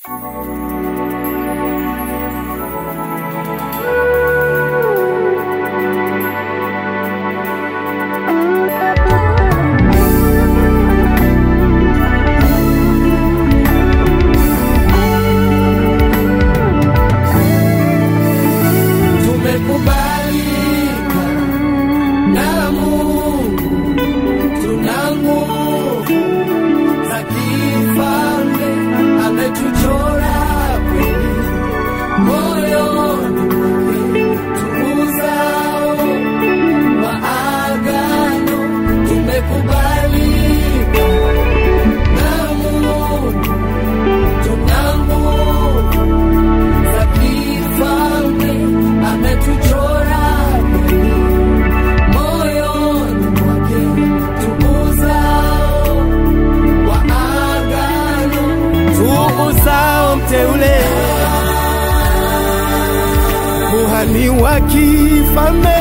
Tumekubalika na Mungu, tuna nguvu za kifalme, ametuchora kweli moyoni mwake, tuuzao wa agano. Tumekubalika na Mungu, tuna nguvu za kifalme, ametuchora kweli moyoni mwake, tuuzao wa agano, tuuzao mteule, kuhani wa kifalme,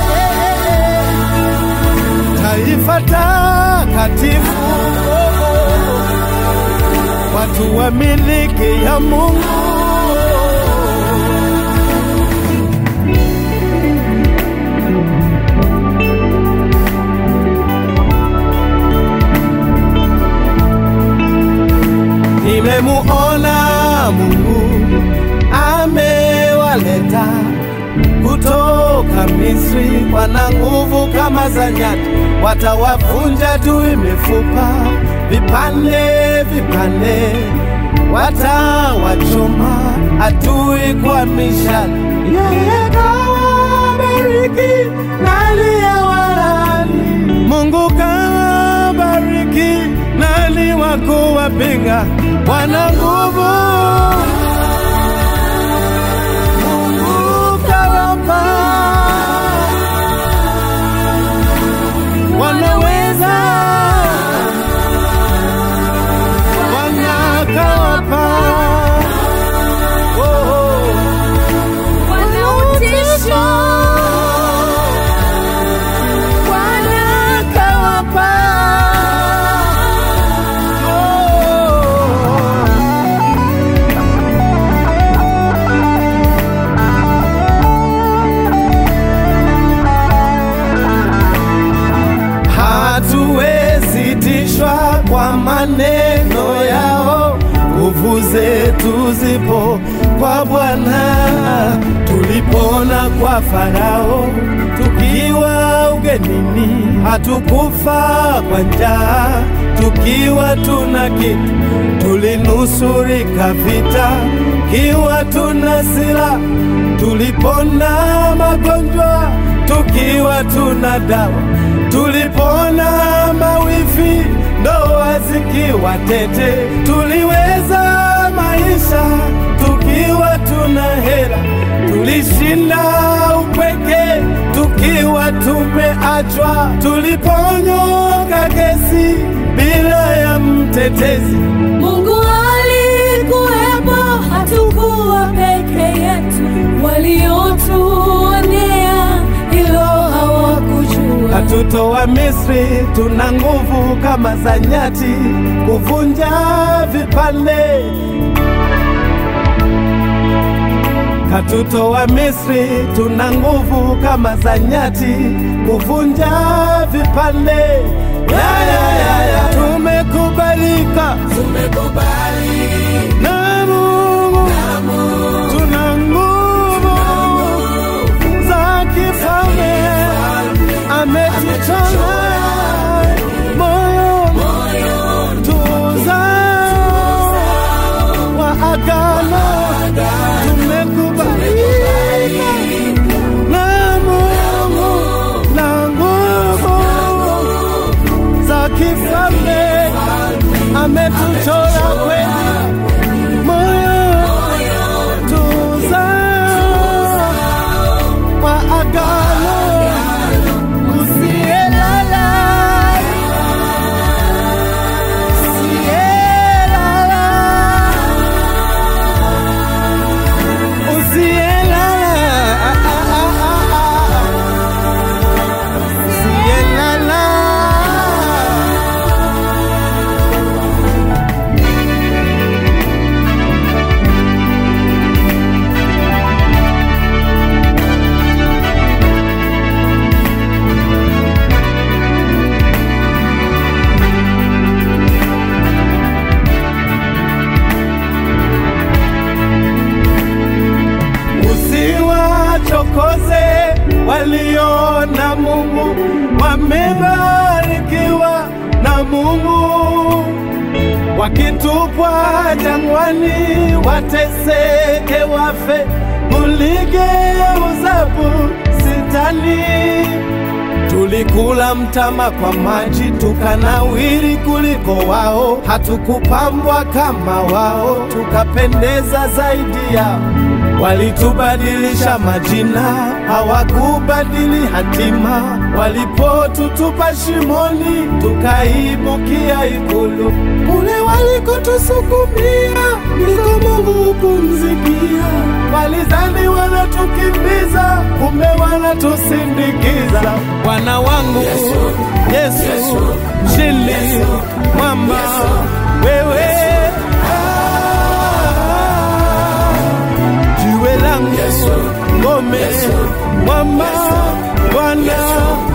taifa takatifu, watu wa miliki ya Mungu. Nimemuona Mungu amewaleta kutoka Misri, wana nguvu kama za nyati, watawavunja tu mifupa vipande vipande, watawachoma adui kwa mishale. Yeye kawabariki na aliyewalaani. Mungu kawabariki nani wa kuwapinga? Wana nguvu Mungu kawapa, wanaweza wanakawapa oh, oh. Wanautisho, wanakawapa hatuwezi tishwa kwa maneno yao, nguvu zetu zipo kwa Bwana. Tulipona kwa Farao tukiwa ugenini, hatukufa kwa njaa tukiwa tuna kitu, tulinusurika vita kiwa tuna silaha, tulipona magonjwa tukiwa tuna dawa, tulipona mawifi ndoa zikiwa tete, tuliweza maisha tukiwa tuna hela, tulishinda upweke tukiwa tumeachwa, tuliponyoka kesi bila ya mtetezi. Mungu alikuwepo, hatukuwa peke yetu. Waliotuonea hilo hawakujua. Katutoa Misri, tuna nguvu kama za nyati, kuvunja vipande. Katutoa Misri, tuna nguvu kama za nyati, kuvunja vipande. Ya, ya, ya, ya. Tumekubalika na Mungu, tuna nguvu za kifalme, ametuchora moyo tuzao wa agano, tumekubalika na Mungu na nguvu za kifalme, ametuchora kweli moyo tuzao wa agano usiyelala usiyelala usiyelala usiyelala wasikose waliona Mungu, wamebarikiwa na Mungu. Wakitupwa jangwani, wateseke, wafe, muligeuza bustani. Tulikula mtama kwa maji, tukanawiri kuliko wao, hatukupambwa kama wao, tukapendeza zaidi yao. Walitubadilisha majina, hawakubadili hatima. Walipotutupa shimoni, tukaibukia ikulu. Kule walikotusukumia, ndiko Mungu hupumzikia. Walizani wanatukimbiza, kumbe wanatusindikiza. Bwana wangu Yesu, mshindi mwamba, wewe jiwe langu, ngome, mwamba, Bwana